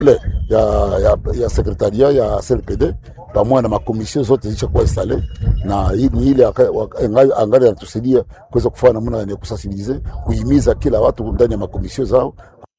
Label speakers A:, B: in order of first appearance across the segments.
A: ya, ya, ya sekretaria ya CLPD pamoja na makomisio zote zishakuwa installe na hii ni ile aka- waka- angali angali anatusaidia kuweza kufanya namna ya kusensibilize kuhimiza kila watu ndani ya makomisio zao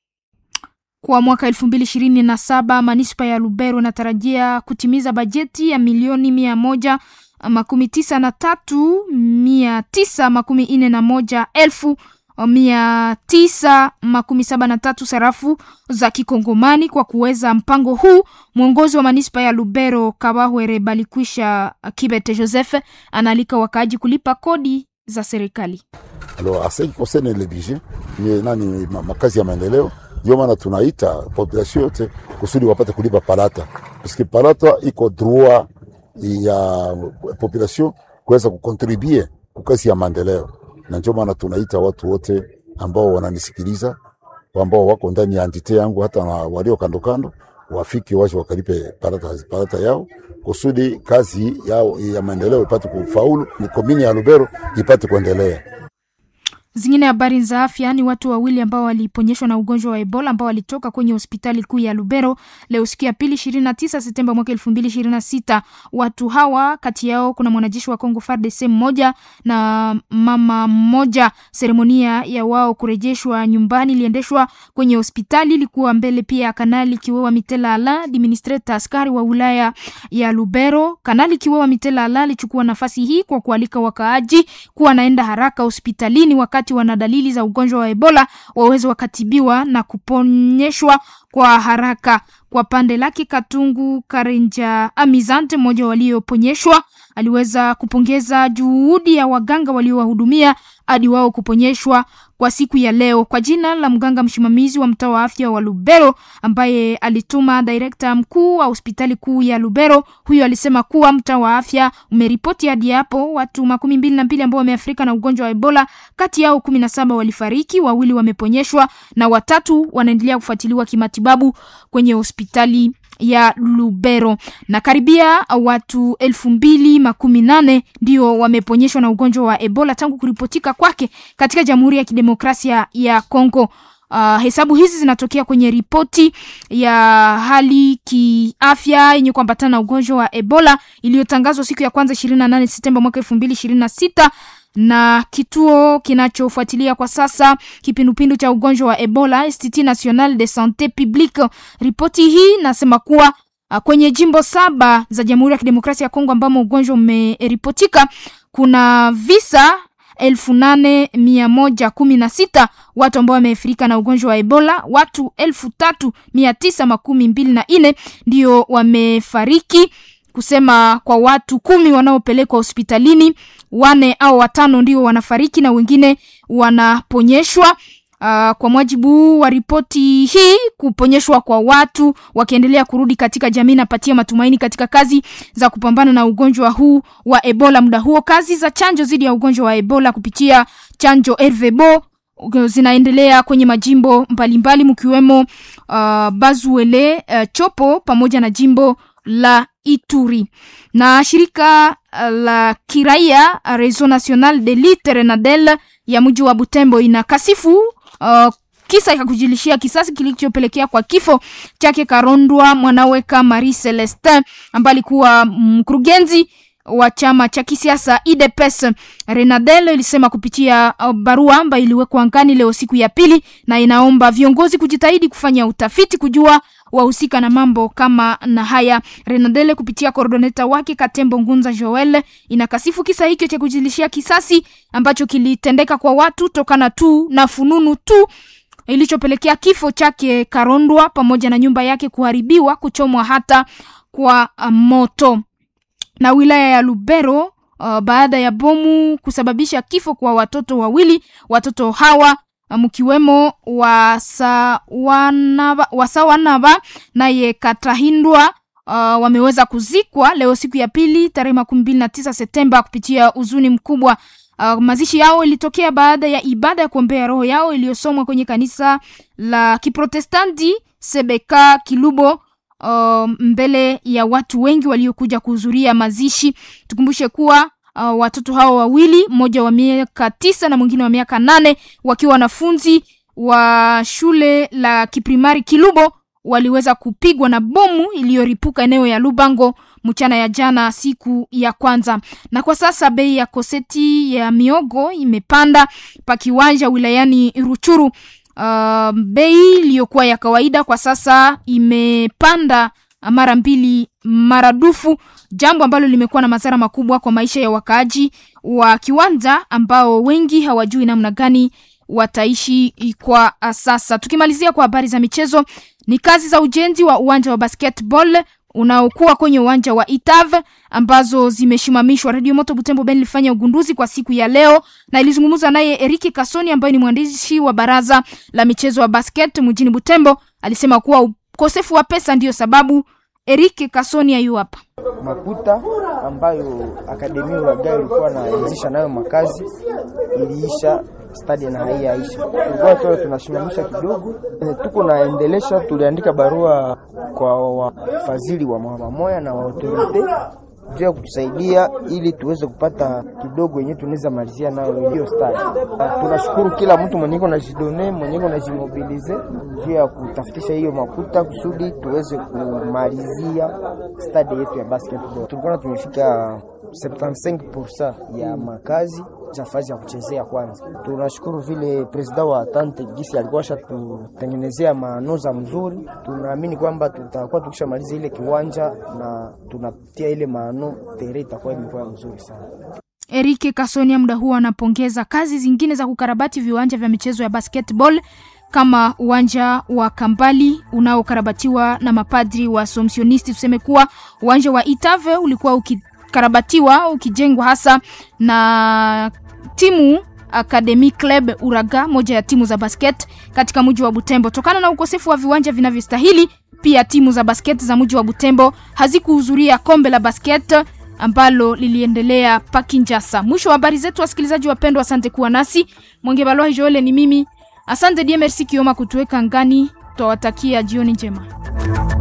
B: Kwa mwaka elfu mbili ishirini na saba manispa ya Lubero inatarajia kutimiza bajeti ya milioni mia moja makumi tisa na tatu mia tisa makumi nne na moja elfu mia tisa makumi saba na tatu sarafu za kikongomani kwa kuweza mpango huu. Mwongozi wa manispa ya Lubero Kabahwere Balikwisha Kibete Joseph anaalika wakaaji kulipa kodi za serikali.
A: Alors, à ce qui concerne le budget, ni nani ma- makazi ya maendeleo, ndio maana tunaita population yote kusudi wapate kulipa palata, parce palata iko droit ya population kuweza kukontribue kukazi ya maendeleo, na ndio maana tunaita watu wote ambao wananisikiliza ambao wako ndani ya entite yangu hata na walio kando kando wafike waje wakalipe palata, palata yao kusudi kazi yao ya maendeleo ipate kufaulu, ni komini ya Lubero ipate kuendelea.
B: Zingine habari za afya ni watu wawili ambao waliponyeshwa na ugonjwa wa Ebola ambao walitoka kwenye hospitali kuu ya Lubero leo siku ya pili 29 Septemba mwaka 2026. Watu hawa kati yao kuna mwanajeshi wa Kongo FARDC mmoja na mama mmoja. Seremonia ya wao kurejeshwa nyumbani iliendeshwa kwenye hospitali, ilikuwa mbele pia ya Kanali Kiwewa Mitela Ala, administrator askari wa wilaya ya Lubero. Kanali Kiwewa Mitela Ala alichukua nafasi hii kwa kualika wakaaji kuwa naenda haraka hospitalini wakati wana dalili za ugonjwa wa Ebola waweze wakatibiwa na kuponyeshwa kwa haraka. Kwa pande lake, Katungu Karenja Amizante, mmoja walioponyeshwa, aliweza kupongeza juhudi ya waganga waliowahudumia hadi wao kuponyeshwa kwa siku ya leo. Kwa jina la mganga msimamizi wa mtaa wa afya wa Lubero ambaye alituma direkta mkuu wa hospitali kuu ya Lubero, huyo alisema kuwa mtaa wa afya umeripoti hadi hapo watu makumi mbili na mbili ambao wameathirika na ugonjwa wa Ebola. Kati yao kumi na saba walifariki, wawili wameponyeshwa na watatu wanaendelea kufuatiliwa kimatibabu kwenye hospitali ya Lubero na karibia watu elfu mbili makumi nane ndio wameponyeshwa na ugonjwa wa Ebola tangu kuripotika kwake katika Jamhuri ya Kidemokrasia ya Kongo. Uh, hesabu hizi zinatokea kwenye ripoti ya hali kiafya yenye kuambatana na ugonjwa wa Ebola iliyotangazwa siku ya kwanza 28 Septemba mwaka 2026 na kituo kinachofuatilia kwa sasa kipindupindu cha ugonjwa wa Ebola Institut National de Sante Publique. Ripoti hii nasema kuwa uh, kwenye jimbo saba za Jamhuri ya Kidemokrasia ya Kongo ambamo ugonjwa umeripotika kuna visa elfu nane mia moja kumi na sita watu ambao wameathirika na ugonjwa wa Ebola. Watu elfu tatu mia tisa makumi mbili na nne ndio wamefariki kusema kwa watu kumi wanaopelekwa hospitalini wane au watano ndio wanafariki na wengine wanaponyeshwa. Uh, kwa mujibu wa ripoti hii, kuponyeshwa kwa watu wakiendelea kurudi katika jamii napatia matumaini katika kazi za kupambana na ugonjwa huu wa Ebola. Muda huo kazi za chanjo dhidi ya ugonjwa wa Ebola kupitia chanjo RVBO zinaendelea kwenye majimbo mbalimbali mkiwemo uh, Bazuele, uh, Chopo pamoja na jimbo la Ituri na shirika la kiraia Réseau National de Lutte Renadel ya mji wa Butembo inakasifu uh, kisa ya kujilishia kisasi kilichopelekea kwa kifo chake Karondwa Mwanaweka Marie Celestin ambaye alikuwa mkurugenzi wa chama cha kisiasa IDPS. Renadel ilisema kupitia barua ambayo iliwekwa angani leo siku ya pili, na inaomba viongozi kujitahidi kufanya utafiti kujua wahusika na mambo kama na haya. Renadele kupitia koordoneta wake Katembo Ngunza Joel inakasifu kisa hicho cha kujilishia kisasi ambacho kilitendeka kwa watu tokana tu na fununu tu ilichopelekea kifo chake Karondwa pamoja na nyumba yake kuharibiwa, kuchomwa hata kwa moto. Na wilaya ya Lubero uh, baada ya bomu kusababisha kifo kwa watoto wawili, watoto hawa mkiwemo Wasawanaba Wasawanaba naye Katahindwa uh, wameweza kuzikwa leo siku ya pili tarehe makumi mbili na tisa Septemba kupitia huzuni mkubwa. Uh, mazishi yao ilitokea baada ya ibada ya kuombea roho yao iliyosomwa kwenye kanisa la Kiprotestanti Sebeka Kilubo uh, mbele ya watu wengi waliokuja kuhudhuria mazishi. Tukumbushe kuwa uh, watoto hao wawili, mmoja wa miaka tisa na mwingine wa miaka nane, wakiwa wanafunzi wa shule la kiprimari Kilubo waliweza kupigwa na bomu iliyoripuka eneo ya Lubango mchana ya jana siku ya kwanza. Na kwa sasa bei ya koseti ya miogo imepanda pa kiwanja wilayani Ruchuru. Uh, bei iliyokuwa ya kawaida kwa sasa imepanda mara mbili maradufu, jambo ambalo limekuwa na madhara makubwa kwa maisha ya wakaaji wa kiwanja ambao wengi hawajui namna gani wataishi kwa sasa. Tukimalizia kwa habari za michezo, ni kazi za ujenzi wa uwanja wa basketball unaokuwa kwenye uwanja wa Itav ambazo zimeshimamishwa. Radio Moto Butembo Ben ilifanya ugunduzi kwa siku ya leo na ilizungumza naye Eriki Kasoni ambaye ni mwandishi wa baraza la michezo wa basket mjini Butembo. Alisema kuwa ukosefu wa pesa ndiyo sababu. Eriki Kasoni ayu hapa.
C: Makuta ambayo akademia Uragai ilikuwa naanzisha nayo makazi iliisha stadi na haiyaisha, tulikuwa tu tunasimamisha kidogo, tuko naendelesha. Tuliandika barua kwa wafadhili wa mamoya na wa autorite juu ya kutusaidia ili tuweze kupata kidogo yenyewe tunaweza malizia nayo hiyo stadi. Tunashukuru kila mtu mwenye iko najidone mwenye iko najimobilize juu ya kutafutisha hiyo makuta kusudi tuweze kumalizia stadi yetu ya basketball. Tulikuwa tumefika 75% ya makazi za fazi ya kuchezea kwanza. Tunashukuru vile presida wa Tante Gisi alikuwa shatutengenezea manoza mzuri. Tunaamini kwamba tutakuwa tukishamaliza ile kiwanja na tunapitia ile maano tere itakuwa imekuwa mzuri sana.
B: Erike Kasonia muda huo anapongeza kazi zingine za kukarabati viwanja vya michezo ya basketball kama uwanja wa Kambali unaokarabatiwa na mapadri wa Somsionisti. Tuseme kuwa uwanja wa Itave ulikuwa ukikarabatiwa ukijengwa hasa na timu Academy Club Uraga, moja ya timu za basket katika mji wa Butembo. Tokana na ukosefu wa viwanja vinavyostahili, pia timu za basket za mji wa Butembo hazikuhudhuria kombe la basket ambalo liliendelea Pakinjasa. Mwisho wa habari zetu, wasikilizaji wapendwa, asante kuwa nasi. Mwenge Balwa Joele ni mimi. Asante die merci Kioma kutuweka ngani. Twawatakia jioni njema.